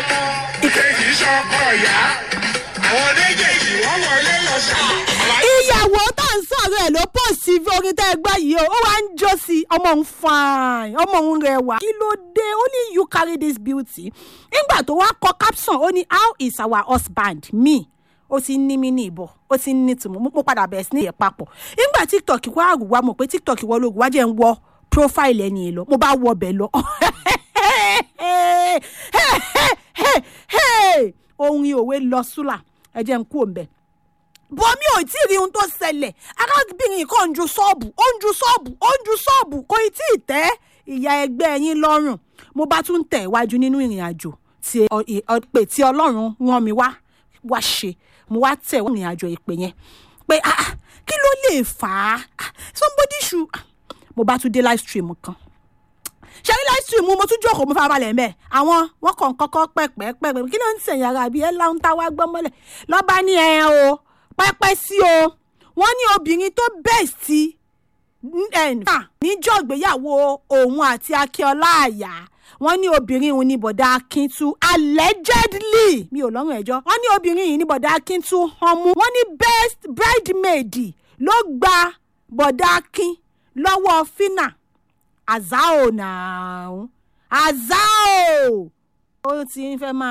ọmọ ìkejì sọkọ ìyá àwọn méjèèjì wọ́n wọlé lọ sàmà. ìyàwó tá à ń sọ̀rọ̀ ẹ̀ ló pọ̀ sí orin tẹ́ ẹ gbọ́ yìí o ó wá ń jó sí i ọmọ òun fine ọmọ òun rẹwà kí ló dé only you carry this beauty nígbà tó wá kọ caption ó ní how is our husband me ó ti ní mí ní ìbọ̀ ó ti ní tìmọ̀ mo padà bẹ̀rẹ̀ sí ní ìyẹn papọ̀ nígbà tiktok wá àrùwá mọ̀ pé tiktok wọ́ lóògùn wá jẹ́ ń wọ profile ẹni yẹn lọ mo bá wọ ọbẹ̀ lọ orin òwe lọ súlà ẹ jẹ́ ń kú òǹbẹ̀ bọ́ mi ò tí ì rí ohun tó ṣẹlẹ̀ arábìnrin kan ń ju ṣọ́ọ̀bù ó ń ju ṣọ́ọ̀bù ó ń ju ṣọ́ọ̀bù kò ì tí ì tẹ́ ìyá ẹgbẹ́ yín lọ́rùn mo bá tún tẹ̀ iwájú nínú ìrìn àjò tí ọ- ì- ọ- pé tí ọlọ́run rán mi wá wá ṣe mo wá tẹ̀ ìrìn àjò ìpè yẹn pé ah, ah, kí ló lè fà á Ah, somebody should ah, mo bá tún dé live stream kan ṣe ní live stream mo tún jókòó mo fara balẹ̀ mẹ́ àwọn wọn kàn kọ́kọ́ pẹ́pẹ́pẹ́ kí ló ń sẹ̀yìn ara bí ẹ láwọn tá a wá gbọ́ mọ́lẹ̀ lọ́ba ní ẹ o pẹ́pẹ́ sí o wọ́n ní obìnrin tó bẹ́ẹ̀ sí níjọ́ ìgbéyàwó òun àti akíọ́lá àyà wọ́n ní obìnrin òun ní bọ̀dá akíntú allegedly mi ò lọ́rùn ẹ̀jọ́ wọ́n ní obìnrin yìí ní bọ̀dá akíntú ọmú wọ́n ní best bridemaid ló gba bọ̀dá akín lọ́wọ́ fínà azao náà azao ó ti ń fẹ́ máa.